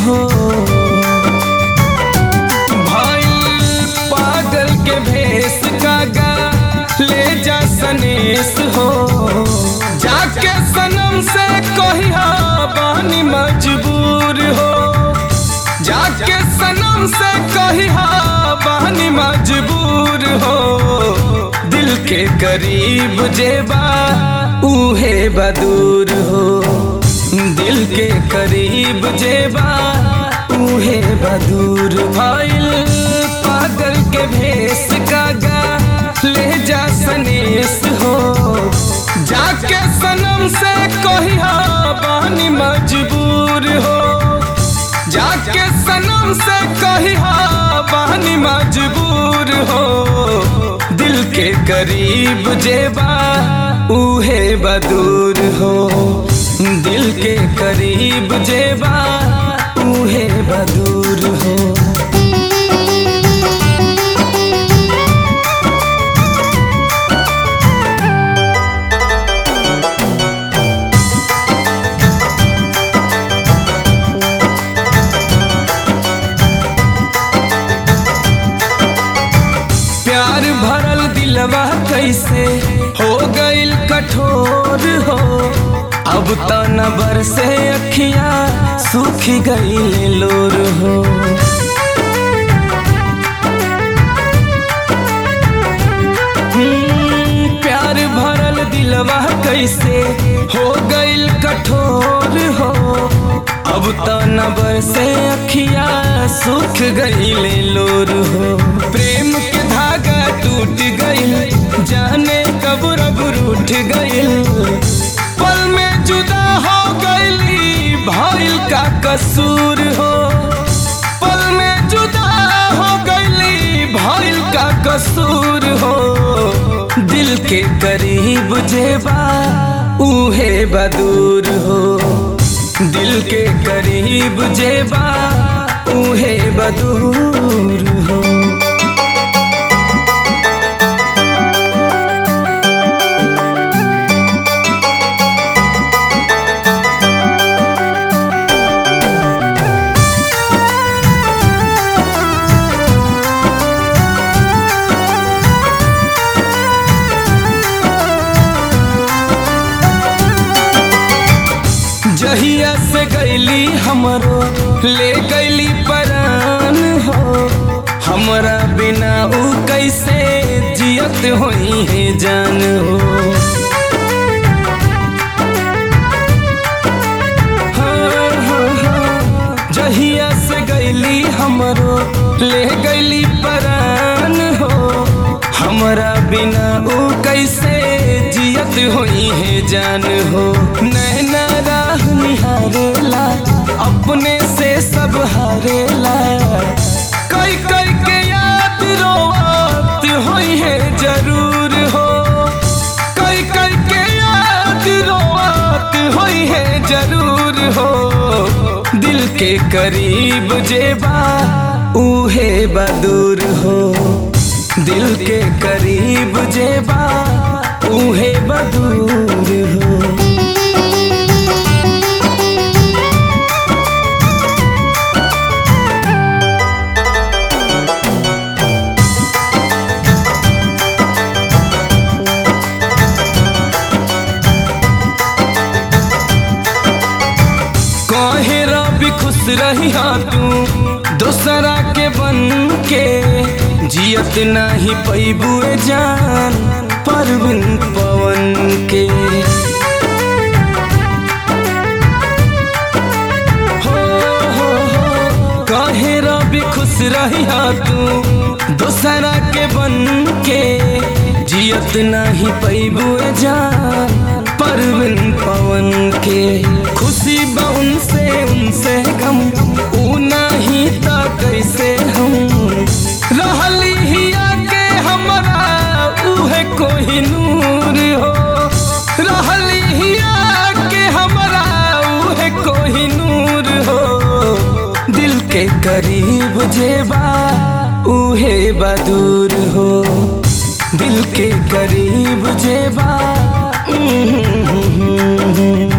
हो भइल पागल के भेष कागा ले जा सनेस हो जाके सनम से कहिया बानी मजबूर हो जाके सनम से कहिया बानी मजबूर हो दिल के करीब जेबा उहे बदूर हो दिल के करीब जेबा उहे बदूर भइल पागल के भेष कागा ले जा सनेस हो जाके सनम से कहिया बानी मजबूर हो जाके सनम से कहिया बानी मजबूर हो दिल के करीब जेबा उहे बदूर हो दिल के करीब जेबा उहे बदूर हो प्यार भरल दिलवा कैसे हो गइल कठोर हो अब त नबर से अखियां सूख गइल लोर हो हम्म, प्यार भरल दिलवा कैसे हो गइल कठोर हो अब त नबर से अखिया सूख गइले लोर हो प्रेम के धागा टूट गइल जाने कब रब रूठ गइल पल में जुदा हो गइली भइल का कसूर हो पल में जुदा हो गइली भइल का कसूर हो दिल के करीब जेबा उहे बदूर हो दिल के करीब जेबा उहे बदूर हो जहिया से गैली हमरो ले गैली परान हो हमरा बिना ऊ कैसे जियत होई है जान हो हाँ, हाँ, हाँ। जहिया से गैली हमरो ले गैली परान हो हमरा बिना ऊ कैसे जियत होई है जान हो नैना राह निहारेला अपने से सब हारेला कई कई के याद रोवत होई है जरूर हो कई कई के याद रोवत होई है जरूर हो दिल के करीब जेबा उहे बदूर हो दिल के करीब जेबा उहे बदूर हो कहे रबी खुश रही तू दोसरा के बन के जियत नाही पैबुए जान परविन पवन के हो हो हो कहे रबी खुश रही तू दोसरा के बन के जियत नाही पैबुए जान परविन पवन के खुशी बा उनसे उनसे गम ऊ नहीं त कैसे हम रहली हिया के हमरा उहे कोई नूर हो रहली हिया के हमरा उहे कोई नूर हो दिल के करीब जेबा उहे बदूर हो दिल के करीब जेबा